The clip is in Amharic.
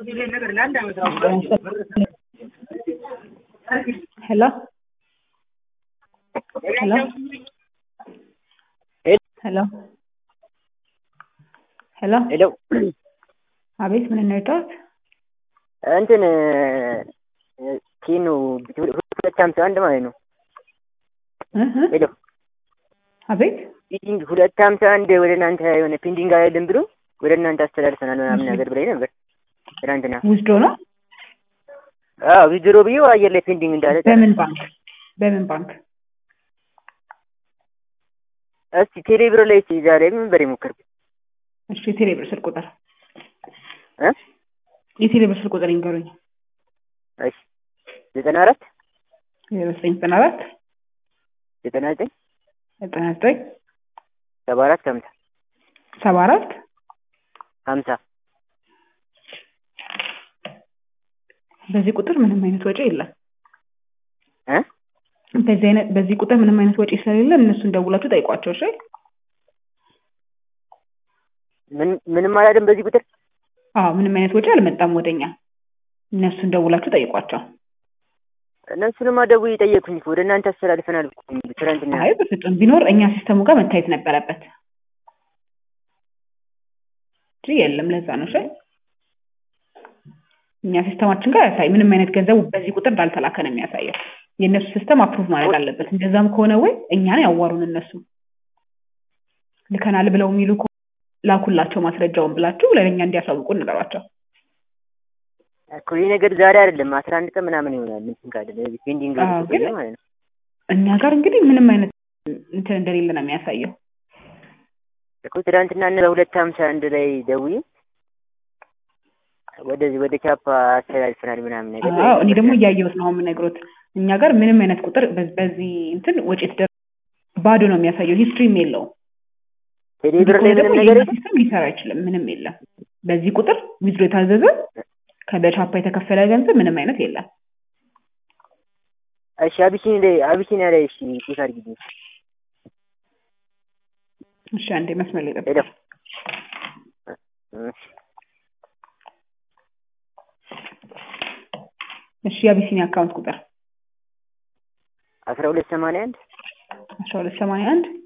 Hello? Hello? Hello? ሄሎ ሄሎ አቤት፣ ምን እንርዳት? እንትን ኪኑ ሁለት ሀምሳ አንድ ማለት ነው። እህ ሄሎ አቤት፣ ፒንዲንግ ሁለት ሀምሳ አንድ ወደ እናንተ የሆነ ፒንዲንግ አይደለም ብሎ ወደ እናንተ አስተላልፈናል ምናምን ነገር ብላኝ ነበር ትናንትና። ውስዶ ነው። አዎ ዊዝድሮ ብዬ አየር ላይ ፔንዲንግ እንዳለ በምን ባንክ? በምን ባንክ? እስቲ ቴሌብር ላይ እስቲ እዛ ላይ ምን በሬ ሞከርኩት እሺ፣ የቴሌብር ስልክ ቁጥር እ የቴሌብር ስልክ ቁጥር ይንገሩኝ። እሺ ዘጠና አራት ዘጠኝ ዘጠና አራት ዘጠና ዘጠኝ ዘጠና ዘጠኝ ሰባ አራት ሀምሳ ሰባ አራት ሀምሳ በዚህ ቁጥር ምንም አይነት ወጪ የለም። እ በዚህ አይነት በዚህ ቁጥር ምንም አይነት ወጪ ስለሌለ እነሱን ደውላችሁ ጠይቋቸው። እሺ ምን ምንም አላለም በዚህ ቁጥር አዎ፣ ምንም አይነት ወጪ አልመጣም ወደኛ። እነሱን ደውላችሁ ጠይቋቸው። እነሱንማ ደውዬ ጠየቅኩኝ እኮ ወደ እናንተ አስተላልፈናል እኮ ትናንትና አይ በፍጹም ቢኖር እኛ ሲስተሙ ጋር መታየት ነበረበት እንጂ የለም። ለዛ ነው እሺ። እኛ ሲስተማችን ጋር ያሳይ ምንም አይነት ገንዘብ በዚህ ቁጥር እንዳልተላከ ነው የሚያሳየው። የእነሱ ሲስተም አፕሩቭ ማድረግ አለበት። እንደዛም ከሆነ ወይ እኛን ያዋሩን እነሱ ልከናል ብለው የሚሉ ከሆነ ላኩላቸው ማስረጃውን ብላችሁ ለእኛ እንዲያሳውቁ ንገሯቸው። እኮ ይህ ነገር ዛሬ አይደለም አስራ አንድ ቀን ምናምን ይሆናል እንትን ካለ ፔንዲንግ አዎ፣ ግን ቆየ ማለት ነው። እኛ ጋር እንግዲህ ምንም አይነት እንትን እንደሌለ ነው የሚያሳየው። እኮ ትናንትና እነ በሁለት ሀምሳ አንድ ላይ ደውዬ ወደዚህ ወደ ቻፓ አስተላልፈናል ምናምን ነገር አዎ እኔ ደግሞ እያየሁት ነው አሁን የምነግሮት። እኛ ጋር ምንም አይነት ቁጥር በ- በዚህ እንትን ወጪ የተደረገ ባዶ ነው የሚያሳየው። ሂስትሪም የለውም። ቴሌብር ላይ ከሆነ ደግሞ ምንም ነገር የኛ ሲስተም ሊሰራ አይችልም። ምንም የለም። በዚህ ቁጥር ዊዝድሮ የታዘዘ ከበቻፓ የተከፈለ ገንዘብ ምንም አይነት የለም። እሺ አቢሲኒ ላይ አቢሲኒያ ላይ እሺ ቼክ አድርጊልኝ። እሺ አንዴ መስመር ላይ ሄሎ ጠብቅ። እሺ እሺ የአቢሲኒያ አካውንት ቁጥር አስራ ሁለት ሰማንያ አንድ አስራ ሁለት ሰማንያ አንድ